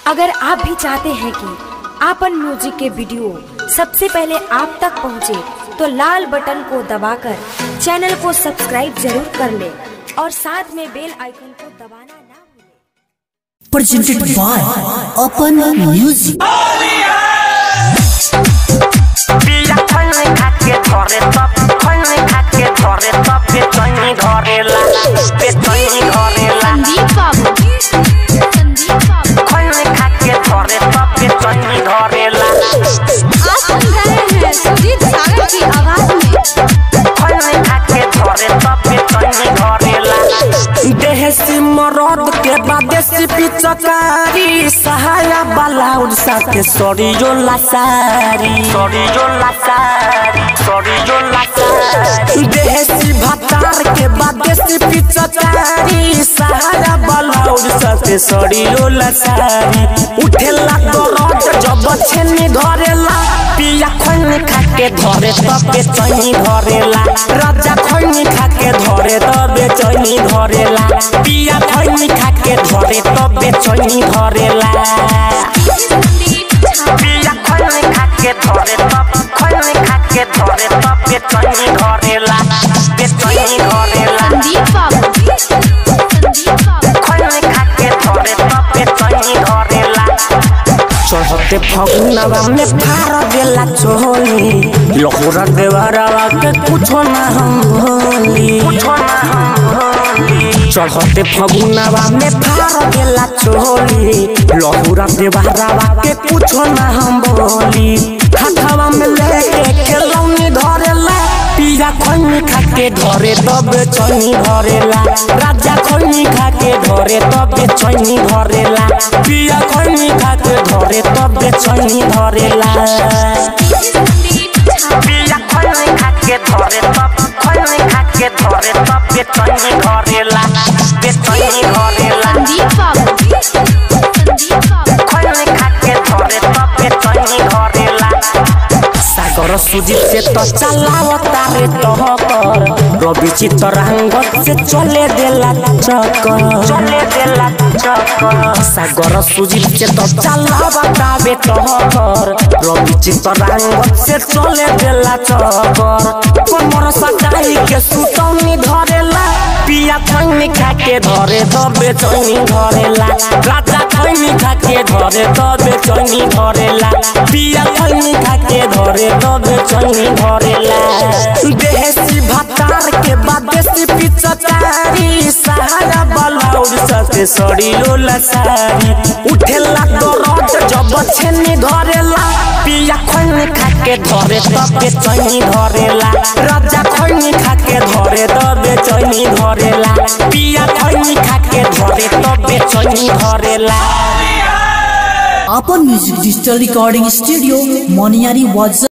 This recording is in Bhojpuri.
अगर आप भी चाहते हैं कि आपन म्यूजिक के वीडियो सबसे पहले आप तक पहुंचे, तो लाल बटन को दबाकर चैनल को सब्सक्राइब जरूर कर ले और साथ में बेल आइकन को दबाना ना भूलें। presented by Open Music. बिया खैनी खाके धरे तब खैनी खाके धरे तब बेचैनी धरेला बेचैनी धरेला संदीप बाबू संदीप बाबू खैनी खाके धरे तब बेचैनी धरेला आप सुन रहे हैं सुजीत सागर की आवाज में खैनी खाके धरे तब बेचैनी धरेला देहसी मरद के बादेसी पिचकारी सहाया बालाउड साथे सरियो लासारी सरियो लासारी सरियो लासारी देहसी भातार के बादेसी पिचकारी सहाया बालाउड साथे सरियो लासारी उठेला दरद जब छेनी धरेला पिया खैनी खाके धरे तब बेचैनी धरेला राजा खैनी खाके धरे तब बेचैनी धरेला पिया खैनी खाके धरे तब बेचैनी धरेला पिया खैनी खाके धरे तब खैनी खाके धरे तब बेचैनी धरेला बेचैनी धरेला संदीप बाबू संदीप बाबू खैनी खाके धरे तब बेचैनी धरेला चढ़ते फगुनवा में फार देला चोली लहुरा देवरवा के कुछो ना हम भोली कुछो ना हम भोली चढ़ते फगुनवा में फार देला चोली लहुरा देवरवा के कुछो ना हम भोली हाथवा में लेके खेलौनी धरेला पिया खैनी खाके धरे तब चैनी धरेला राजा खैनी खाके धरे तब चैनी धरेला पिया खैनी खाके धरे तब चैनी धरेला पिया खैनी खाके धरे तब खैनी खाके धरे तब चैनी धरेला बेचैनी धरेला संदीप बाबू संदीप बाबू खैनी खाके धरे तब चैनी धरेला सागर सुजीत से तो चलावता रे टहकर रवि चितरंगत से चले देला चक्कर चले देला चक्कर सागर सुजीत से तो चलावता बे टहकर रवि चितरंगत से चले देला चक्कर कमर सटाई के सुतौनी धरेला पिया खैनी खाके धरे दबे चैनी धरेला राजा खैनी खाके धरे दबे चैनी धरेला पिया खैनी खाके धरे दबे चैनी धरेला देसी भातार के बाद देसी पिचकारी सहारा बलौर सते सड़िलो लसारी उठेला दरद जब छेनी धरेला पिया खैनी खाके धरे तबे चैनी धरेला राजा खैनी खाके धरे तबे चैनी धरेला पिया खैनी खाके धरे तबे चैनी धरेला Open Music Digital Recording Studio, Moniari was